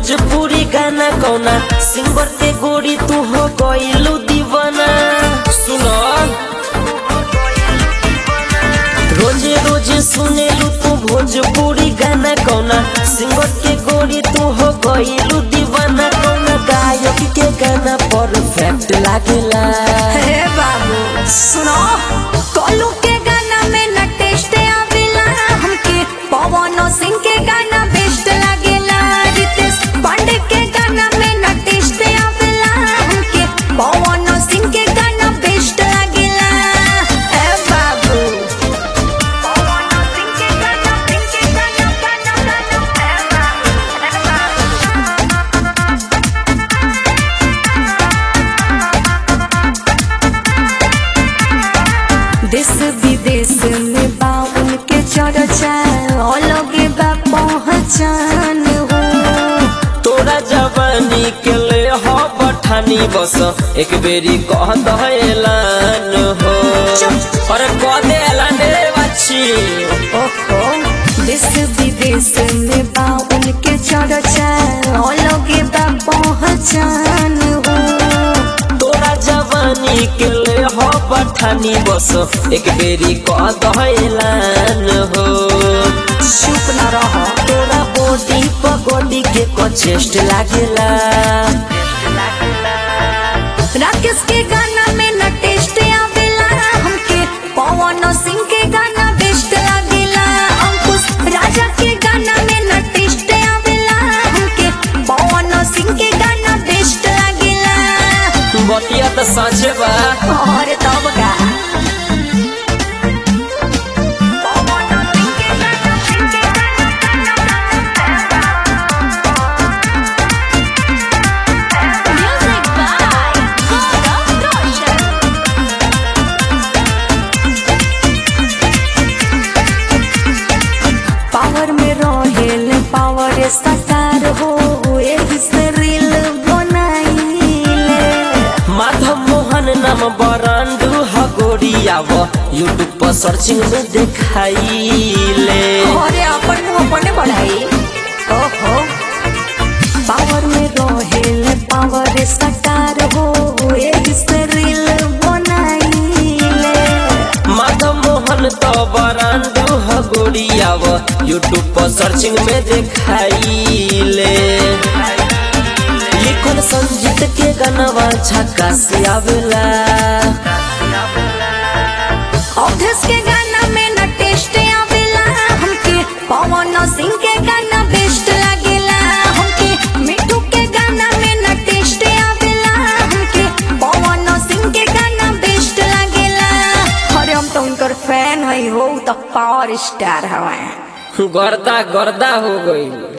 भोजपुरी गाना कौना सिंगर के गोरी तू हो गइलू दीवाना सुनो रोजे रोजे सुनेलू तू भोजपुरी गाना कौना सिंगर के गोरी तू हो गइलू दीवाना कौना गायक के गाना परफेक्ट लागेला हे बाबू सुनो कोलू के गाना में न टेस्ट आवेला हमके पवन सिंह के गाना बेस्ट लागेला रितेश पांडे के गाना में न टेस्ट आवेला हमके पवन सिंह के गाना बेस्ट लागेला हे बाबू पवन सिंह के गाना सिंह के गाना गाना गाना हे बाबू हे बाबू देश विदेश में बा उनके चर्चा अलगे बा पहचान हो तोरा जवानी के ले हो बठानी बस एक बेरी कह दहलान हो अरे कह दे ऐलान रे बच्ची ओहो देश विदेश में बा उनके चर्चा अलगे बा पहचान हो तोरा जवानी के ले हो बठानी बस एक बेरी कह दहलान हो चुप न रह तोरा बॉडी पगोडी के को चेस्ट लागेला राकेश के गाना में न टेस्ट आवेला हमके पवन सिंह के गाना बेस्ट लागेला अंकुश राजा के गाना में न टेस्ट आवेला हमके पवन सिंह के गाना बेस्ट लागेला बतिया तो साँचे बा और तब का पवन सिंह के गाना, सिंह के गाना, गाना, गाना। Music by Gaurav Roshan. Power में रहेल पावर सकार हो एही से रील बनाइले माधव मोहन नाम बरांडू हगोरियाव यूट्यूब पर सर्चिंग में देखाइले अरे अपन मुंह अपने बढ़ाई ओहो पावर में रहेल पावर सकार हो एही से रील बनाइले माधव मोहन तो बरांडू हगोरियाव यूट्यूब पर सर्चिंग में देखाइले लिखल संजीत के गानवा झक्का से आवेला अवधेश के गाना में न टेस्ट आवेला हमके पवन सिंह के गाना बेस्ट लागेला हमके मिठू के गाना में न टेस्ट आवेला हमके पवन सिंह के गाना बेस्ट लागेला अरे हम तो उनकर फैन हई हो उ तो पावर स्टार हवे गर्दा गर्दा हो गई